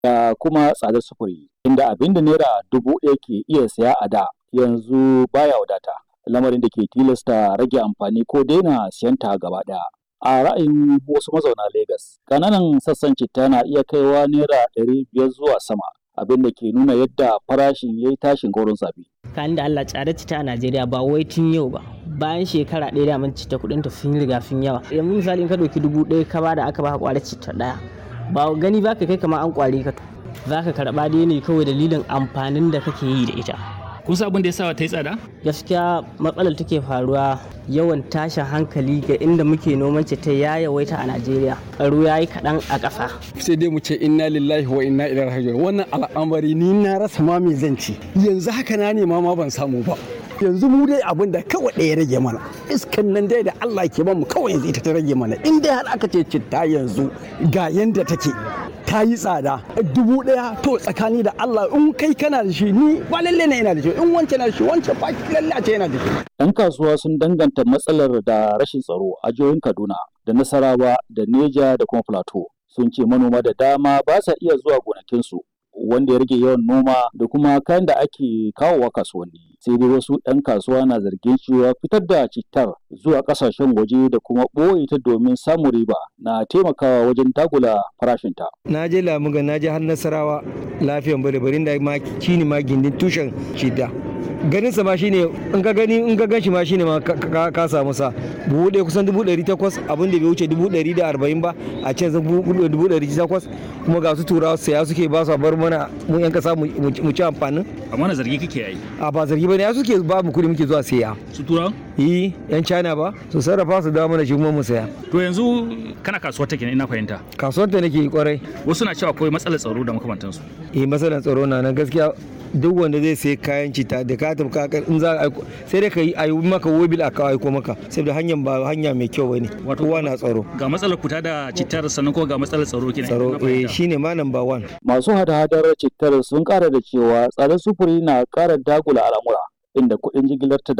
da kuma tsadar sufuri inda abin da naira dubu ɗaya ke iya saya a da yanzu baya wadata lamarin da ke tilasta rage amfani ko daina siyan ta gaba ɗaya. A ra'ayin wasu mazauna Legas, ƙananan sassan citta na iya kaiwa naira ɗari biyar zuwa sama abin da ke nuna yadda farashin ya yi tashin goron zabi. Kan da Allah tsada cita a Najeriya ba wai tun yau ba. Bayan shekara ɗaya da mun cita kuɗin ta sun riga sun yawa. Yanzu misali in ka ɗauki dubu ɗaya ka bada aka baka ƙwarar cita ɗaya. Ba gani ba ka kai kamar an ƙware ka. Za ka karɓa dai ne kawai dalilin amfanin da kake yi da ita. kun san abin da ya sa ta yi tsada? Gaskiya matsalar take faruwa yawan tashin hankali ga inda muke noman ta ya yawaita a Najeriya. Tsaro ya yi kaɗan a ƙasa. Sai dai mu ce inna lillahi wa inna ilaihi raji'un. Wannan al'amari ni na rasa ma me zan ci. Yanzu haka na nema ma ban samu ba. yanzu mu dai abin da kawai ɗaya rage mana iskan nan dai da Allah ke mu kawai yanzu ita ta rage mana in dai har aka ce citta yanzu ga yanda take ta yi tsada dubu ɗaya to tsakani da Allah in kai kana da shi ni ba lalle na yana da shi in wancan na da shi wancan ba lalle a ce yana da shi. Yan kasuwa sun danganta matsalar da rashin tsaro a jihohin Kaduna da Nasarawa da Neja da kuma Plateau sun ce manoma da dama ba sa iya zuwa gonakinsu wanda ya rage yawan noma da kuma kayan da ake kawowa kasuwanni sai dai wasu 'yan kasuwa na zargin cewa fitar da cittar zuwa kasashen waje da kuma ɓoye ta domin samun riba na taimakawa wajen dagula farashinta. na je lamuga na je har nasarawa lafiyan bare barin da ma shine ma gindin tushen shida ganin sa ma shine in ka gani in ka ganshi ma shine ma ka samu sa buhu ɗaya kusan dubu ɗari takwas abin da bai wuce dubu ɗari da arba'in ba a can zan dubu ɗari takwas kuma ga su turawa saya suke ba su bar mana mu yan kasa mu ci amfanin amma na zargi kake yi a ba zargi ba ne ya suke ba mu kuɗi muke zuwa saya su turawa yi yan china ba su sarrafa su dawo mana shi kuma mu saya to yanzu kana kasuwar take ina fahimta kasuwar ta nake kwarai wasu na cewa akwai matsalar tsaro da makamantansu eh matsalar tsaro na nan gaskiya duk wanda zai sai kayan cita da ka tafi ka in za a aiko sai dai ka yi a yi maka wobil a kawo aiko maka saboda hanyar ba hanya mai kyau bane kowa na tsaro ga matsalar kuta da cittar sannan kuma ga matsalar tsaro kenan tsaro eh shine ma number one Masu hada-hadar cittar sun ƙara da cewa tsadar sufuri na ƙara dagula al'amura inda kuɗin jigilar ta